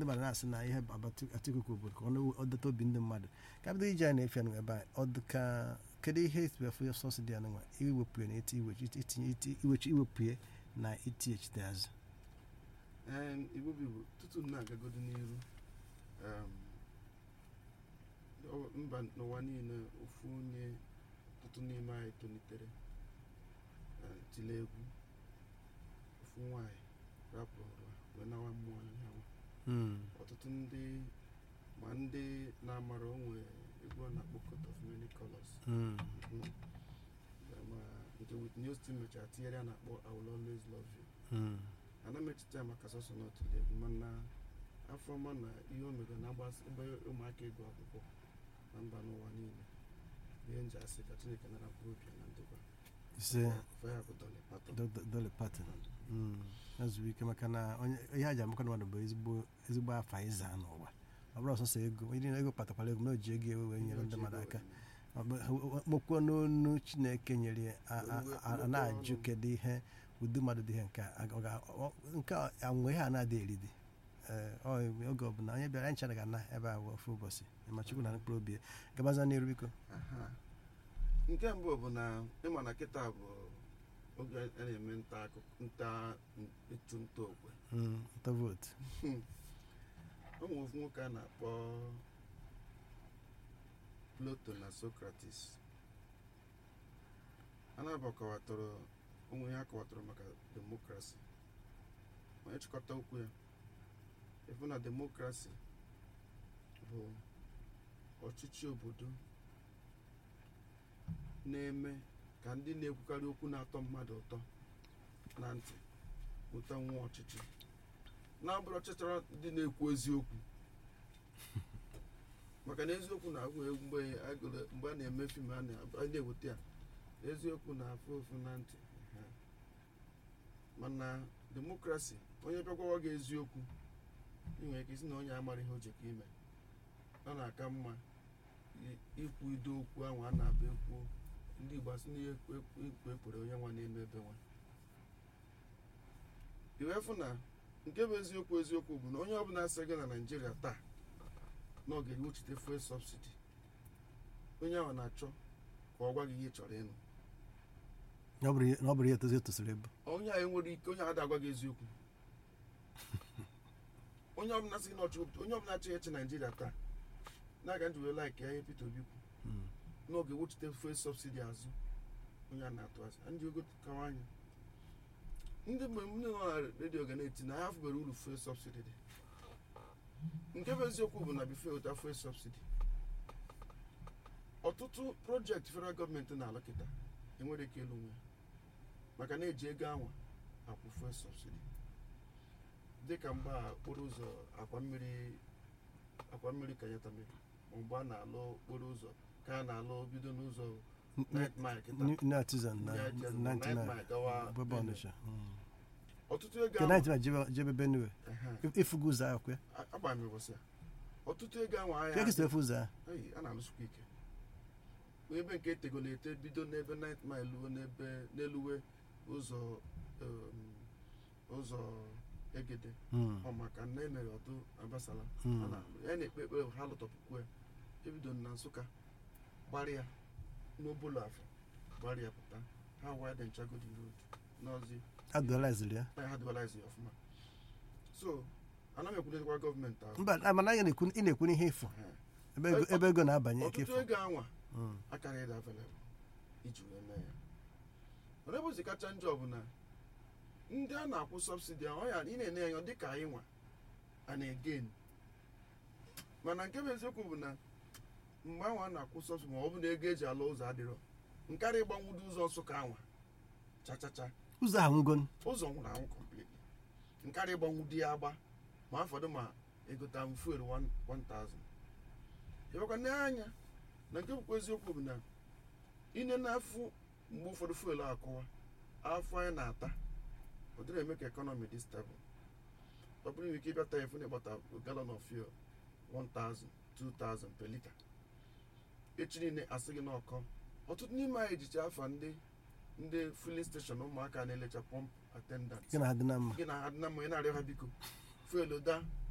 ndị mmadụ na-asị na ihe Atiku bụ ka ọ dọta obi ndị mmadụ ka bido ije anyị na-efe anụ ebe a ọ dị ka kedu ihe etubefu sọsidi anụnwa iwepụ ya na iti iwechi iwepụ ya na itighachite azụ Em, igbo bụ igbo tutu m na-agagodo n'iru em, ọ- mba n'ụwa niile ofu onye ọtụtụ n'ime anyị tolitere eh, tile egwu ofu nwanyị rapụrụ ụwa wee nawa mmụọ anyanwụ Mm. ọtụtụ ndị ma ndị na-amara onwe egwu a na-akpọ coat of many colors Mm. Mhm. ma nke Whitney Houston mechara tinyere ya na-akpọ I will always love you Mm. ana m echiche ya maka sọsọ n'otule egwu mana afọ ọma na ihe o mere na-agbasa ebe ụmụaka ịgụ akwụkwọ na mba n'ụwa niile ihe nji asị ka chineke nara mkpụrụ obi ya na ndokwa ise faya bụ Dolly Parton. Do- Do- Dolly Parton Mm. ezuru ike maka na onye ihe a ji amaka mmadụ bụ ezigbo ezigbo afa ịza n'ụwa ọ bụrụ ọsọsọ ego onye niile ego kpatakwara ego na o ji ego ewe wee nyere ndị mmadụ aka kpokwo n'onu chineke nyere ya, a- a- a- a na-ajụ kedu ihe ụdị mmadụ dị ihe nke a ọ ga- ọ- nke a anwe ihe a na-adị eri dị Ee, ọ oge ọbụla onye bịara anyị chara ga na ebe a ofu ụbọchị ma chukwu na mkpụrụ obi ya. gabaza n'iru biko Aha. nke mbụ bụ na ịma na kịta bụ oge a na-eme nta akụkọ nta ịchụ nta okwe Mm, nta vootu o nwere ofu nwoke a na-akpọ Plato na Socrates a na-abakọwatọrọ onwe ihe a kọwatọrọ maka demokrasi ma ịchịkọta okwu ya ịfụ na demokrasi bụ ọchịchị obodo na-eme ka ndị na-ekwukarị okwu na-atọ mmadụ ụtọ na ntị ụtọ nwa ọchịchị na-abụrụ ọchịchịrị ndị na-ekwu eziokwu maka na eziokwu na-agwụ egwu mgbe agụrụ- mgbe a na-eme fim a na- a na-eweta ya eziokwu na-afụ ụfụ na ntị ha. mana demokrasi onye bịagwawa gị eziokwu ị nwere ike isi na onye amara ihe o ji ka ime ọ na-aka mma i- ikwu ido okwu ahụ a na-abịa ekwu ndị igbo asị na ihe ekwu ekwu ekwere onye nwa na-eme ebe nwa iwefu na nke bụ eziokwu eziokwu bụ na onye ọbụla asị gị na naijiria taa na ọ ga-ewuchite fuel subsidi onye ahụ na-achọ ka ọ gwa gị ihe ị chọrọ ịnụ na ọ bụrụ ihe- na ọ bụrụ ihe tozi etosiri ebu onye ahụ enwere ike onye ahụ agwa gị eziokwu onye ọbụla sị gị na ọchụ onye ọbụla achọghị eche naijiria taa na-aga njiwe laik ya ihe Peter Obi kwu Mm. na ọ ga-ewuchite fuel subsidi azụ onye a na-atụ asị ndị ogo kawa anya ndị mgbe ndị nọ na redio ga na-eti na ha afụbere uru fuel subsidi dị nke bụ eziokwu bụ na bifo ụta fuel subsidi ọtụtụ projekti federal gọọmenti na-alụ kịta enwere ike ịlụ nwe maka na eji ego anwa akwụ fuel subsidi dịka mgbe a okporo ụzọ akwa mmiri akwa mmiri kanyatamiri ma mgbe a na-alụ okporo ụzọ ka a na-alụ bido n'ụzọ night mile kịta New Artisan na Night Mile, 99 Night Mile gawa bebe Benue. Ọnịsha Mm. ọtụtụ ego nke ahụ 99 jebe- jebe Benue Ehe. ifugo ụzọ ahụ kwe agbara m ụbọchị a ọtụtụ ego ahụ ka ahịa ekesi efu ụzọ ahụ Eyi, a na-alụsịkwa ike ebe nke etegolo ete bido n'ebe night mile luo n'ebe n'eluwe ụzọ um, ụzọ egede Mm. ọ maka na emere ọdụ abasala Mm. a na- ya na-ekpe ekpere ha lụtọpụkwu ya ebido na nsụka gbarịa n'obolo afọ gbarịa pụta ha widen chagodi road n'ọzi adọlaiziri ya na ha dịbalazi ya ọfụma so anaghị ekwunetekwa gọọmenti ahụ mba a- mana anyị na-ekwu ị na-ekwu n'ihe efu Ehe. ebe ego- ebe ego na-abanye ike ọtụtụ efu ego anwa Mm. akarịghị dị available iji wee mee ya mana ebe ozi kacha njọ bụ na ndị a na-akwụ sọbsidi ahụ ya ị na-enye ya dị ka anyị nwa a na-egen mana nke bụ eziokwu bụ na mgbe anwa a na-akwụ sọbsidi ma ọ bụ na ego eji ala ụzọ adịrọ nkarị ịgbanwudo ụzọ nsụka anwa chachacha ụzọ ahụ ngo ụzọ nwụrụ anwụ completely nkarị ịgbanwudo ya agba ma afọdụ ma egota m fuel 1000 ịbakwa n'anya na nke bụkwa eziokwu bụ na ine na-afụ mgbe ụfọdụ fuel akụwa afọ anyị na-ata ọ dịrị eme ka ekọnọmi dị stable ọ bụrụ nwere ike ịbịata efu na ịgbata galon of fuel 1000 2000 per lita echi niile asị gị n'ọkọ ọtụtụ n'ime anyị ejicha afa ndị ndị filin steshọn ụmụaka na-elecha pọmp attendant gị na adị na mma gị na ha dị na mma ị na-arịọ ha biko fuel da